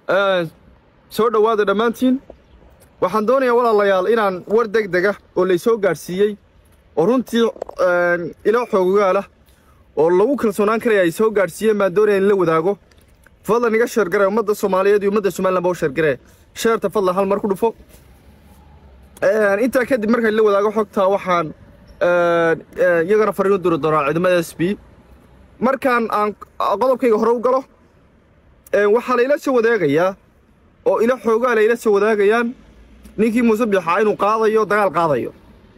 soo dhowaada dhammaantiin waxaan doonayaa walaalayaal inaan war deg dega oo laysoo gaadhsiiyey oo runtii ilo xoogaala oo lagu kalsoonaan karaya ay soo gaadhsiiyeen baan doonaya in la wadaago fadlan iga sheergare ummadda soomaaliyeed iyo ummadda somaliland ba u sheergare sheerta fadlan hal mar ku dhufo intaa kadib markaan la wadaago xogtaa waxaan iyagana fariin u diri doonaa ciidamada s b markaan aan qodobkayga hore u galo waxaa layla soo wadaagayaa oo ilo xoogaa layla soo wadaagayaan ninkii muuse biixaa inuu qaadayo dagaal qaadayo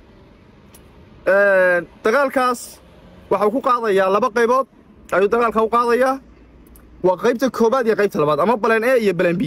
dagaalkaas waxau ku qaadayaa laba qaybood ayuu dagaalka u qaadayaa waa qaybta koobaad iyo qaybta labaad ama balan a iyo balan b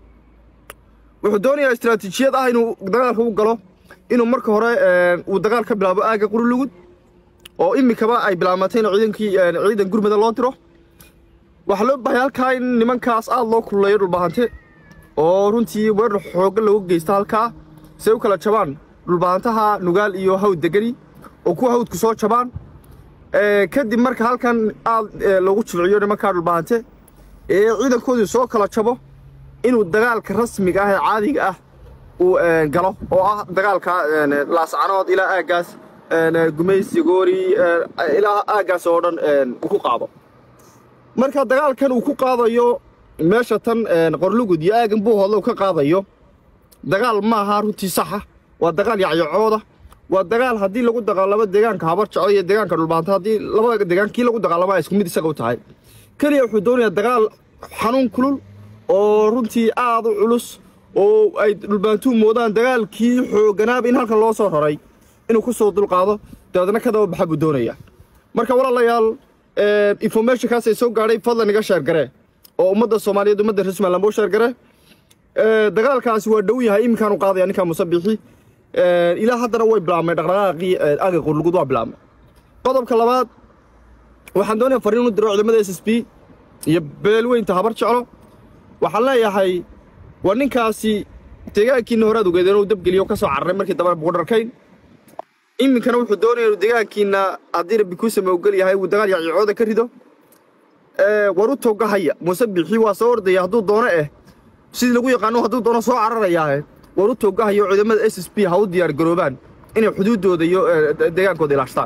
wuxuu doonayaa istaraatiijiyad ah inuu dagaalka u galo inuu marka hore uu dagaal ka bilaabo aagga qurulugud oo imikaba ay bilaamatay in ciidankii ciidan gurmada loo diro waxaa loo bahay halkaa in nimankaas aad loo kululeeyo dhulbahante oo runtii weerar xooggan lagu geysta halkaa say u kala jabaan dhulbahantaha nugaal iyo hawd degani oo kuwa hawdku soo jabaan kadib marka halkan aad loogu jilciyo nimankaa dhulbahante ee ciidankoodii soo kala jabo inuu dagaalka rasmiga ah ee caadiga ah uu galo oo ah dagaalka laascanood ilaa aaggaas gumaysi goori ilaa aaggaas oo dhan uu ku qaado marka dagaalkan uu ku qaadayo meesha tan qorlugud iyo aagan buuhoodla uu ka qaadayo dagaal ma aha runtii saxa waa dagaal yacyacooda waa dagaal haddii lagu dagaalamo deegaanka habar jeclo iyo deegaanka dhulbaanta haddii labada deegaan kii lagu dagaalama isku mid isaga u tahay keliya wuxuu doonayaa dagaal xanuun kulul oo runtii aad u culus oo ay dhulbaantuu moodaan dagaalkii xooganaaba in halkan loo soo raray inuu ku soo dulqaado dabeedna ka daba baxa buu doonayaa marka walaalayaal informationkaasay soo gaadhay fadlan iga sheergaree oo ummadda soomaaliyeed ummadda reer somaliland buu sheergaree dagaalkaasi waa dhow yahay iminkaanu qaadaya ninkaa musabixi ilaa haddana way bilaabmay dhaqdhaqaaqii aga qurlugud waa bilaabmay qodobka labaad waxaan doonaya fariin u diro ciidamada s s b iyo beelweynta habar jeclo waxaan leeyahay waa ninkaasi deegaankiina horaad ogeedeen uu dabgeliyo ka soo cararay markii dambena buqudharkayn iminkana wuxuu doonaya inuu deegaankiina haddii rabbi kuu sama ogol yahay uu dagaal yacyacooda ka rido war u togahaya muuse bixi waa soo ordaya hadduu doono eh sidii lagu yaqaano hadduu doono soo cararayaahe war u togahayo ciidamada s s b ha u diyaar garoobaan inay xuduuddooda iyo deegaankooda ilaashtaan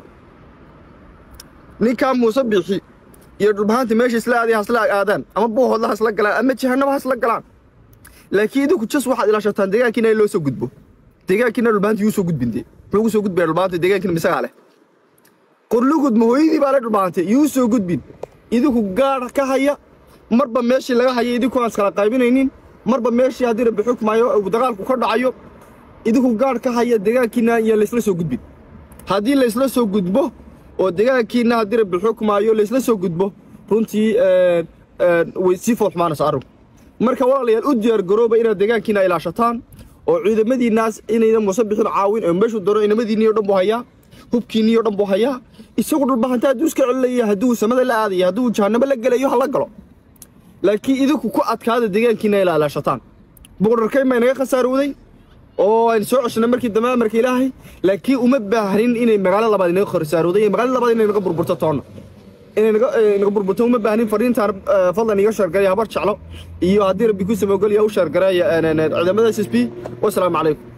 ninkaa muuse bixi iyo dhulbahaanta meesha isla aaday hasla aadaan ama buuhoodla hasla galaan ama jahanaba hasla galaan laakiin idinku jas waxaad ilaashataan deegaankiina in loo soo gudbo deegaankiina dhulbahanta yuu soo gudbinde muxuu gu soo gudbaya dhulbahanta deegaankiina misagaa leh qorlugud mahooyadii baa le dhulbahante yuu soo gudbin idinku gaadh ka haya marba meeshii laga haya idinku aan iskala qaybinaynin marba meeshii haddii rabbi xukmayo uu dagaalku ka dhacayo idinku gaadh ka haya deegaankiina iyo laysla soo gudbin haddii laysla soo gudbo oo deegaankiina haddii rabbi xukmaayo laysla soo gudbo runtii way sii foolxumaanaysa arrinku marka walaalayaal u diyaar garooba inaad deegaankiina ilaashataan oo ciidamadiinnaas inaydan muuse bixin caawin oo meeshuu doono inamadiinniyo dhan buu hayaa hubkiinniyo dhan buu hayaa isagu dhulbahanta hadduu iska celinaya hadduu samada la aadaya hadduu jahannamo la gelayo ha la galo laakiin idinku ku adkaada deegaankiina ila ilaashataan buqdharkayn baa inaga khasaarowday oo aynu soo ceshnay markii dambe amarka ilaahay laakiin uma baahnin inay magaalo labaad inaga khasaarowday iyo magaalo labaad inay naga burburto toonna inay naga burburto uma baahnin fariintaan fadlan iga sheergaraya habar jeclo iyo haddii rabbi ku samogolya u sheergareeya ciidamada s s b wasalaamu calaykum